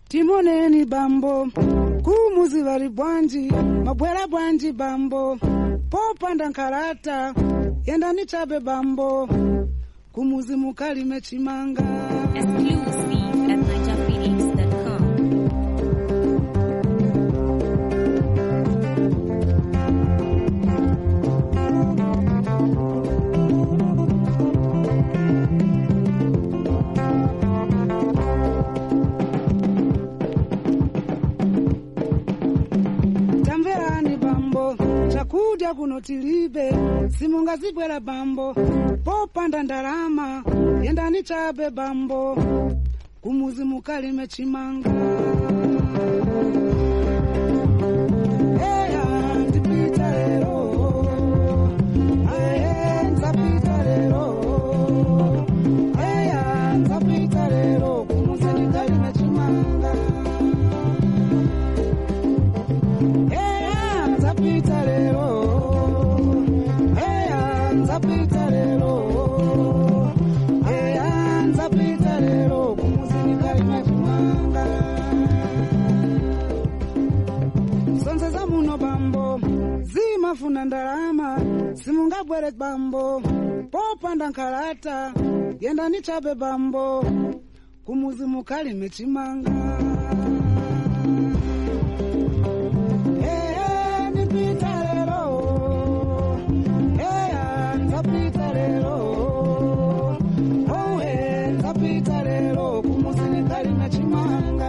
timoneni bambo kumuzi vari bwanji mabwera bwanji bambo popanda nkhalata yendani chabe bambo kumuzi mukalime chimanga Exclusive at NigerPhoenix.com. tamverani bambo chakudya kuno tilibe simungazibwera bambo popanda ndalama yendani chabe bambo kumuzi mukalime chimanga Eya, ndipita lero. Aye, nzapita lero. Eya, nzapita lero. Kumuzi ndikalime chimanga Eya, nzapita lero. Eya, nzapita lero. Eya, nzapita lero. Kumuzi ndikalime chimanga. Sonse za muno bambo zimafuna ndalama simungabwere bambo popanda nkhalata yendani chabe bambo kumuzi mukalime chimanga Eh, nipita lero. Eh, nzapita lero. Oh, eh, nzapita lero. Kumuzi nikalime chimanga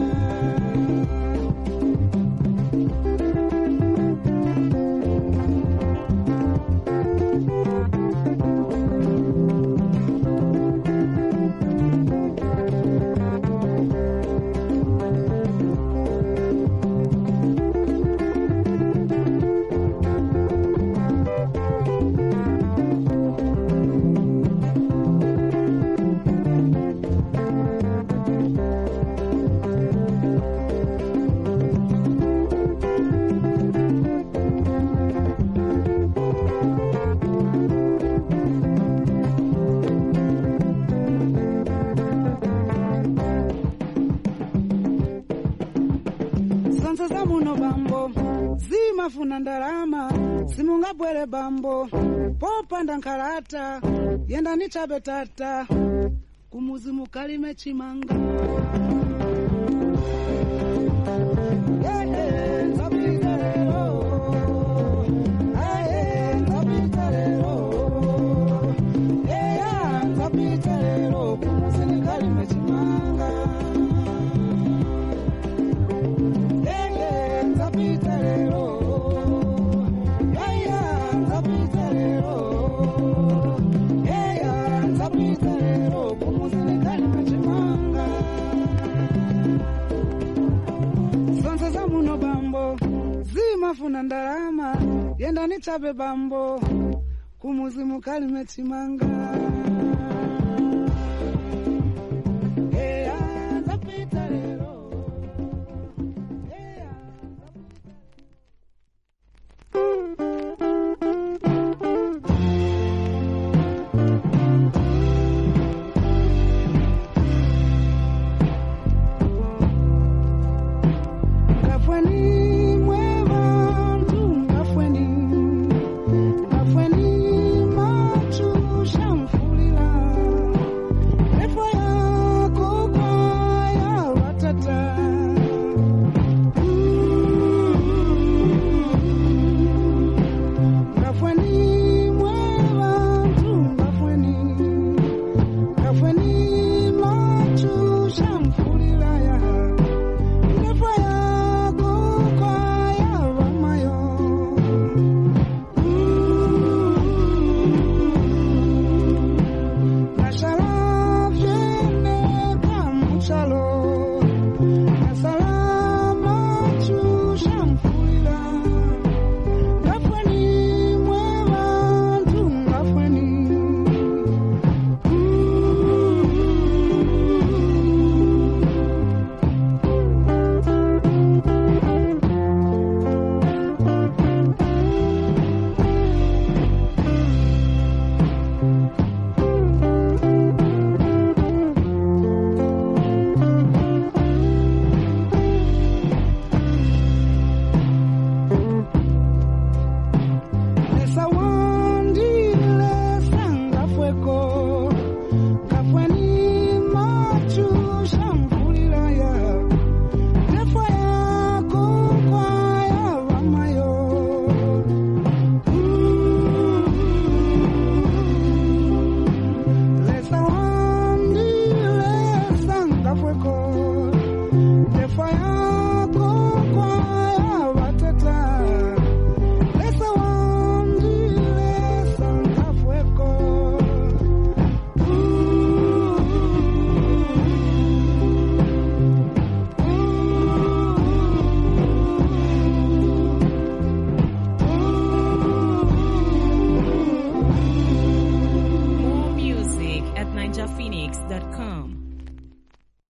sonse za muno bambo zimafuna ndalama simungabwere bambo popanda nkhalata yendani chabe tata kumuzi mukalime chimanga Yeah, yeah, nzapita lero. Aye, nzapita lero. Yeah, nzapita lero. Kumuzi nikalime chimanga Yeye, nzapita lero. Yaya, nzapita lero. Yaya, nzapita lero. Kumuzi nikalime chimanga. Sonse za muno bambo zimafuna ndalama yendani chabe bambo kumuzi mukalime chimanga